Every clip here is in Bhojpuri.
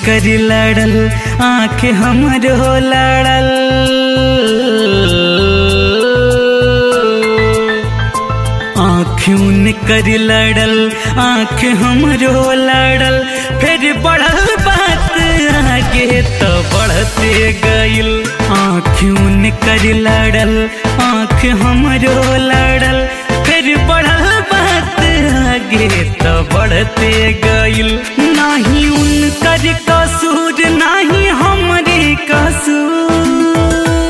कर लड़ल आँख हमरो लड़ल आँखों कर लड़ल आँख हमरो लड़ल फिर बढ़ल बात आगे तो बढ़ते गइल आँखों कर लड़ल आँख हमरो लड़ल फिर बढ़ल बात आगे तो बढ़ते गइल नाही उनकर कसूर नाही हमरे कसूर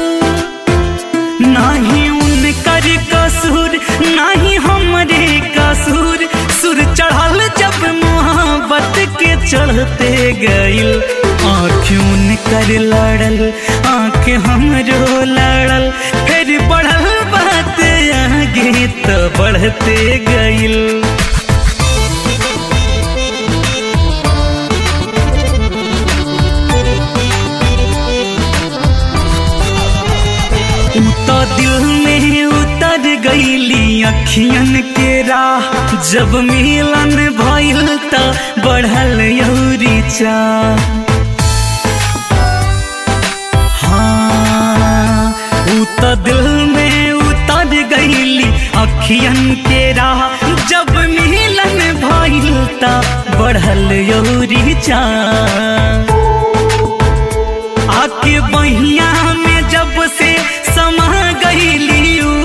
नाही उनकर कसूर नाही हमरे कसूर सुर चढ़ल जब मोहब्बत के चढ़ते गइल आँखों कर लड़ल आँख हमरो लड़ल फिर बढ़ल बात आगे तो बढ़ते गइल तो दिल में उतर गईली अखियन के राह जब मिलन भइल त बढ़ल यौरी चा हाँ उ तो दिल में उतर गईली अखियन के राह जब मिलन भइल त बढ़ल यौरी चा आके बहिया में जब से समा गईली ऊ।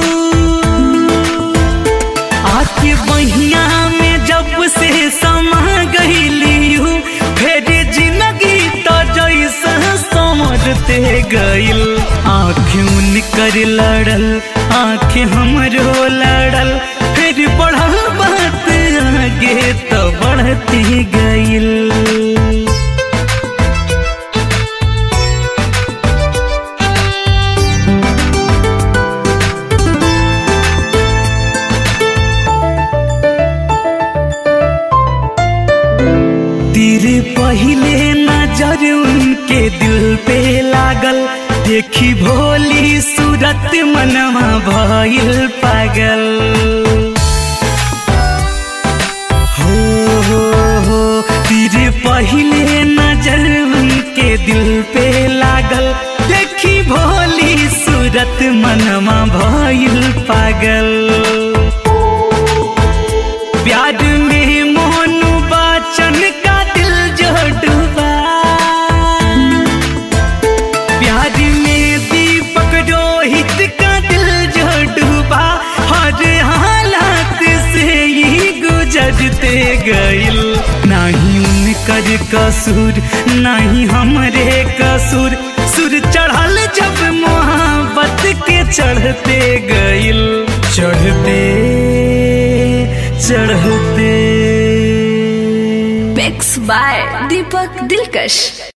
आके बहिया में जब से समा गईली ऊ, फिर जिंदगी तो जैसा समझते गइल आँखों कर लड़ल आँख हमरो लड़ल फिर बढ़ल बात आगे तो बढ़ते गइल तेरे पहले नजर उनके दिल पे लागल देखी भोली सूरत मनवा भइल पागल हो हो हो तेरे पहले नजर उनके दिल पे लागल देखी भोली सूरत मनवा भइल पागल प्यार में मोनू बाचन का दिल जो डूबा प्यार में दीपक रोहित का दिल जो डूबा हर हालात से ही गुजरते गइल नहीं उनकर कसूर नहीं हमरे कसूर सुर चढ़ल जब मोहब्बत के चढ़ते गइल चढ़ते चढ़ते Mix by Deepak Dilkash.